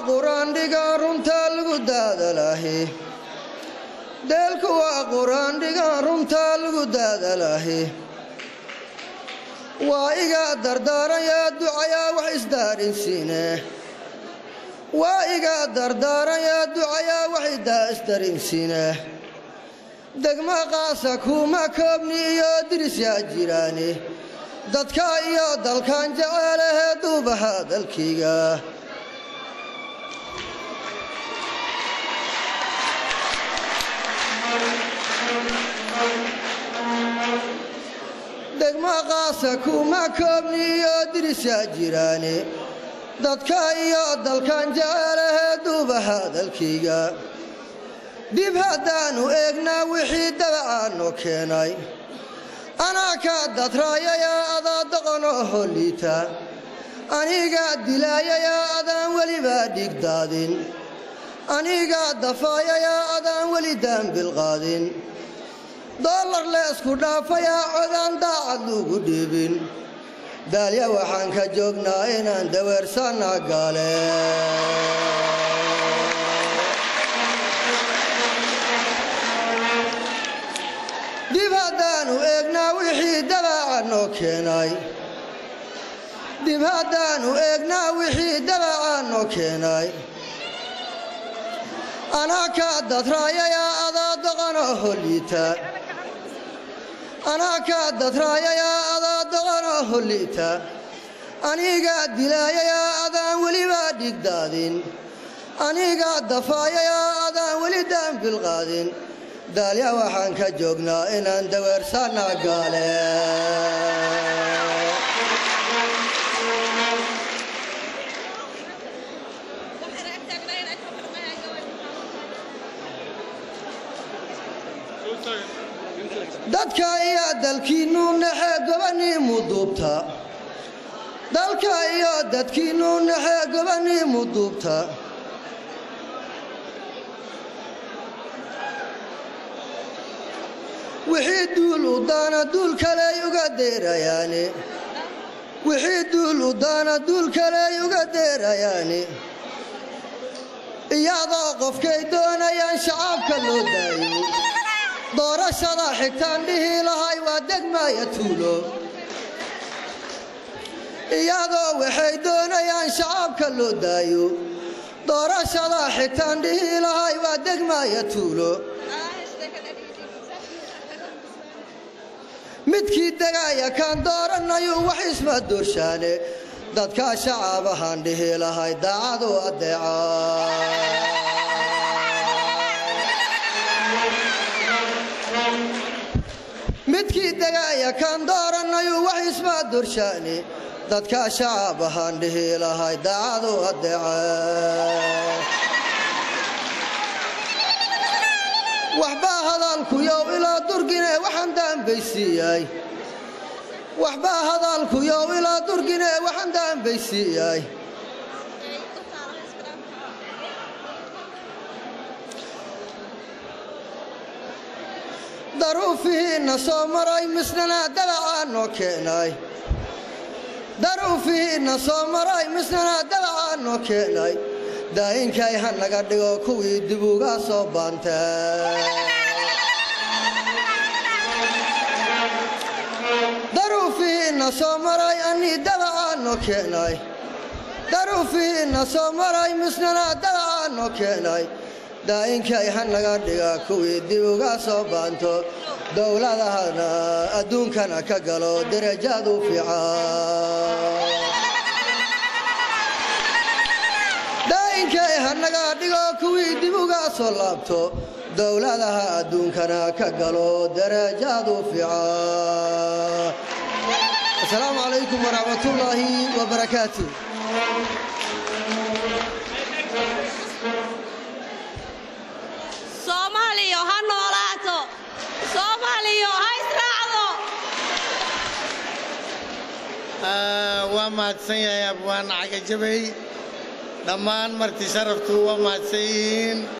quraandhiga runtaa lagu daadalaahi deelku waa quraandhiga runtaa lagu daadalaahi waa iga dardaarayaa ducayaa wax isdaarinsiine waa iga dardaarayaa ducayaa wax idaa isdarinsiine degma qaasa kuuma koobni iyo dirisyaa jiraani dadka iyo dalkan jeceelahee duubaha dalkayga degma qaasa kuuma koobni iyo dirisyaa jiraani dadka iyo dalkan jeceelahee duubaha dalkayga dib haddaannu eegnaa wixii dabacaanno keenay anaa kaa dadraayayaa adaa doqonoo holliita anigaa dilaayayaa adaan welibaa dhigdaadin anigaa dafaayayaa adaan weli daanbilqaadin dollar leesku dhaafayaa codaan daacad luugu dhiibin daalya waxaan ka joognaa inaan daweersanna gaale dib haddaannu eegnaa wixii dabacaanoo keenay dib haddaannu eegnaa wixii dabacaanoo keenay anaa kaa dadraayayaa adaa doqonoo holliita anaa kaa dadraayayaa adaa doqonoo holliita anigaa dilaayayaa adaan welibaa dhigdaadin anigaa dafaayayaa adaan weli daanbilqaadin daalya waxaan ka joognaa inaan daweersanna gaale dadka iyo dalkiinnu naxee gobaniimu duubta dalka iyo dadkiinnu naxee gobaniimu duubta wixii duul u daana duul kaley uga deerayaani wixii duul u daana duul kaley uga deerayaani iyadoo qofkay doonayaan shacaabka loo daayo doorashada xigtaan dhihi lahay waa degmaaya tuulo iyadoo waxay doonayaan shacaabka loo daayo doorashada xigtaan dhihi lahay waa degmaaya tuulo midkii degaaya kaan dooranayu wax isma doorshaane dadkaa shacaabahaan dhihi lahay daacadu addeeca midkii degaaya kaan dooranayu wax isma doorshaane dadkaa shacaabahaan dhihi lahay daacadu addeeca waxbaa hadaalkuyow ilaa durgine waxaan daanbaysiiyay waxbaa hadaalkuyow ilaa durgine waxaan daanbaysiiyay daruufihiinna soo maray misnana dabacaanoo keenay daruufihiinna soo maray misnana dabacaanoo keenay daayinkay ha naga dhigo kuwii dib uga soo baantay daruufihiinna soo maray annii dabacaanoo keenay daruufihiinna soo maray misnana dabacaanoo keenay daayinkay ha naga dhiga kuwii dib uga soo baanto dowladahana adduunkana ka galo derajaadu fiican daayinkay ha naga dhigo kuwii dib uga soo laabto dowladaha adduunkana ka galo darajaadu fiican asalaamu calaykum waraxmatullaahi wabarakaatu soomaaliya ha noolaato soomaaliya ha israacdo waa mahadsan yahay abwaan cagajabay dhammaan marti sharaftu waa mahadsan yihiin